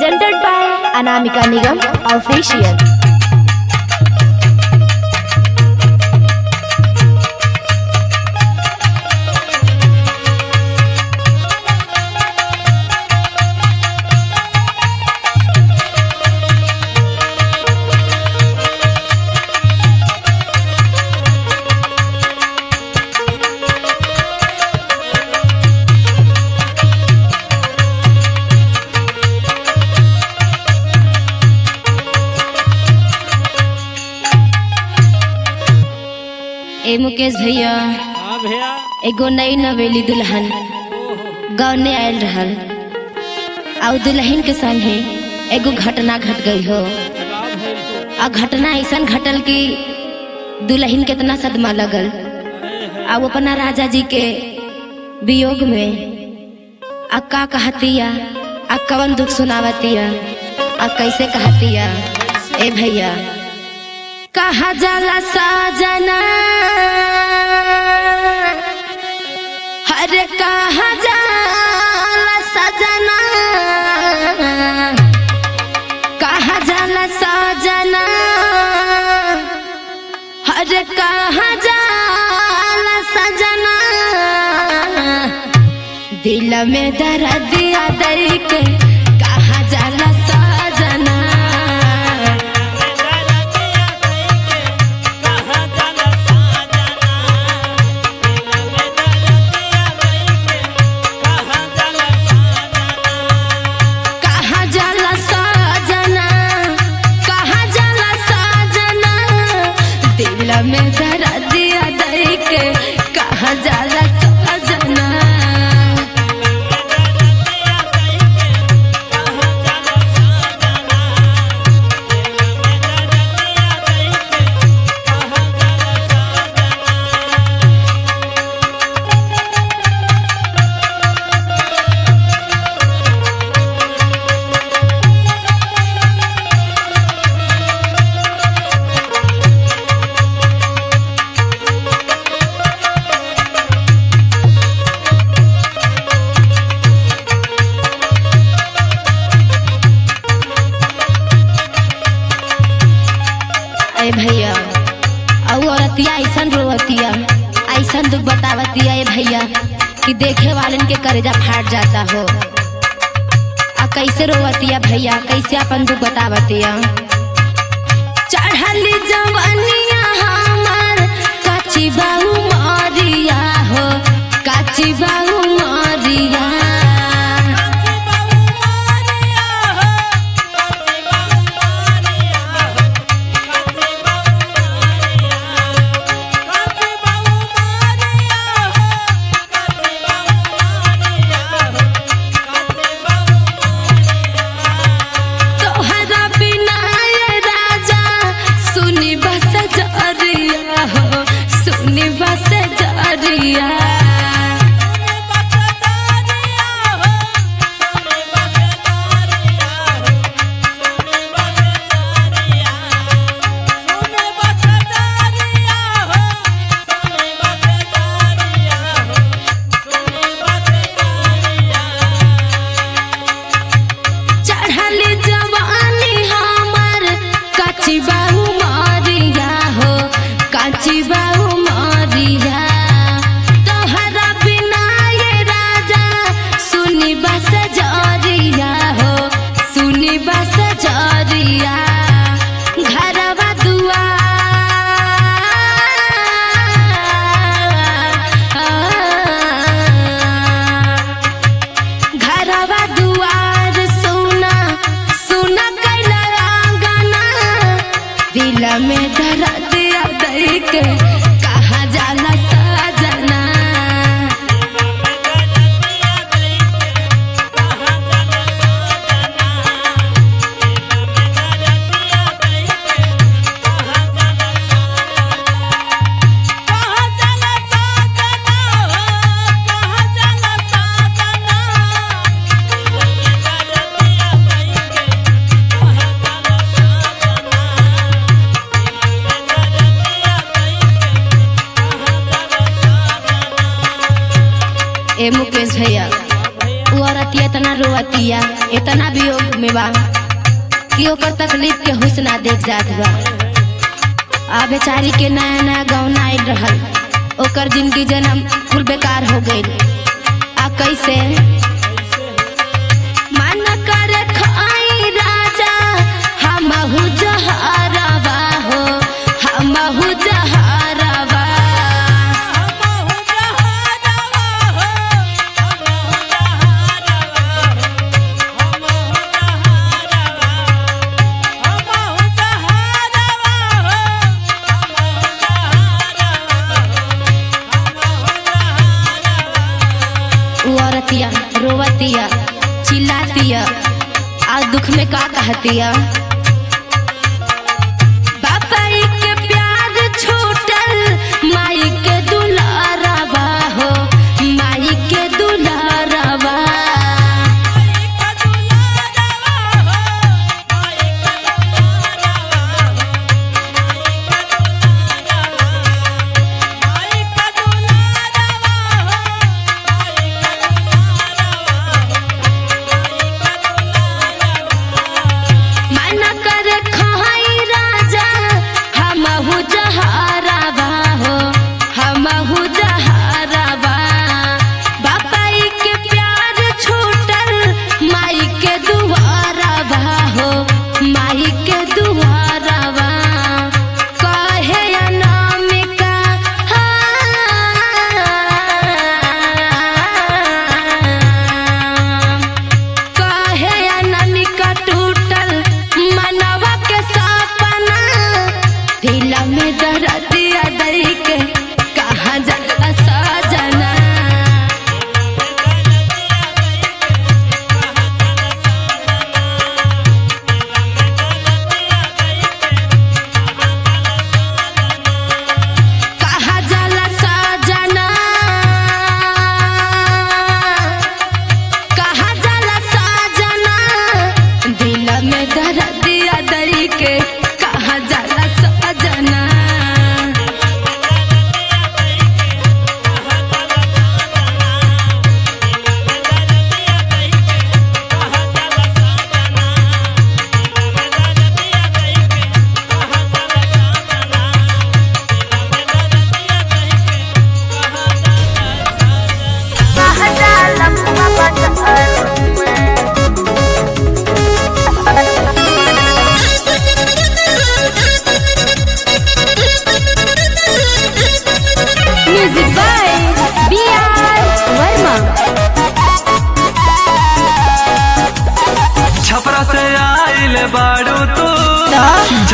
presented by Anamika Nigam Official. ए मुकेश भैया हाँ भैया एगो नई नवेली दुल्हन गाँव आयल रहल और दुल्हन के संगे एगो घटना घट गई हो गाँव भैल को आ घटना ऐसा घटल कि दुल्हन के इतना सदमा लगल आ वो अपना राजा जी के वियोग में आ का कहतिया आ कवन दुख सुनावतिया आ कैसे कहतिया ए भैया कहा जाला साजना हरे कहा जाला सजना कहा जाला सजना हरे कहा जाला सजना दिल में दर्द दई के कहा जाला सजना कहा जाला सजना कहा जाला सजना दिल में दर्द दई के कहा जाला सजना अरे भैया और औरतिया ऐसन रोवतिया ऐसन दुख बतावतिया ए भैया कि देखे वालन के करेजा फाट जाता हो आ कैसे रोवतिया भैया कैसे अपन दुख बतावतिया चढ़ली जवानिया हमार काची बाहू मारिया हो काची बाहू मारिया तोहरा बिना ये राजा सुनी बस जरिया हो सुनी बस जरिया चढ़ली जवानी हमर काची बाहू मारिया हो काची बाहू मारिया तोहरा बिना ये राजा सुनी बस जरिया हो सुनी बस जरिया घरवा दुआ घरवा दुआर सुना सुना कैला आंगना दिल में दर्द दई के कहा जाला सजना ए मुकेश भैया वो औरत औरतिया इतना रोवतिया इतना वियोग में बा कि ओकर तकलीफ के हुस्ना देख जात बा आ बेचारी के नया नया गौना आइल रहल ओकर जिंदगी जन्म कुल बेकार हो गई आ कैसे मन कर खाई राजा हमहु जहरवा हो हमहु जहरवा उ औरतिया रोवतिया चिल्लातिया आ दुख में का कहतिया बापाई के प्यार छूटल माई के दुलारवा हो माई के दुलारवा मन कर खाई राजा हमहु जहरवा हो हमहु जहरवा बापाई के प्यार छूटल माई के दुआरवा हो माई के दुआरवा कहे अनामिका हाँ। काहे अनामिका टूटल मनवा के सपना दिला में दर्दिया दई के कहाँ जाला सजना कहाँ जाला सजना कहाँ जाला सजना दिल में दर्दिया दई के कहाँ जाला सजना music by B R Verma Chhapra से आइल बाड़ू तू